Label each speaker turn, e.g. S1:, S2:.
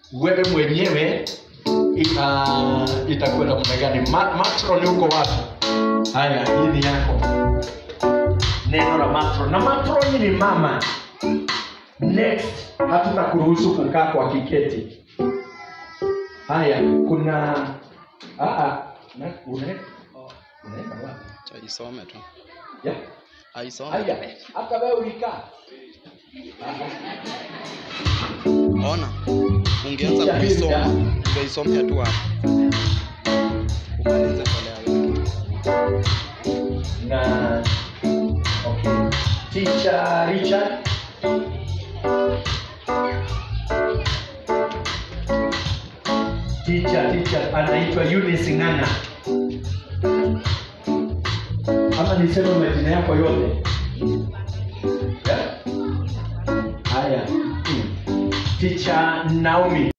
S1: wewe mwenyewe ita itakuwa namna gani Ma, matron yuko wapi haya hii ni yako neno la matron na matron ni mama next hatuna kuruhusu kukaa kwa kiketi haya kuna aa, na, une, oh, unaenda wapi
S2: Aisome tu.
S1: ya
S2: Aisome.
S1: haya hata wewe ulikaa
S2: Ona. Ungeanza
S1: Picha hizi,
S2: kuisoma.
S1: ya.
S2: Ungeisomea tu hapo. Umalize mbele ya wengi.
S1: na okay. teacher Richard teacher teacher anaitwa Eunice Ng'ana ama niseme majina yako yote yeah? haya mm. teacher Naomi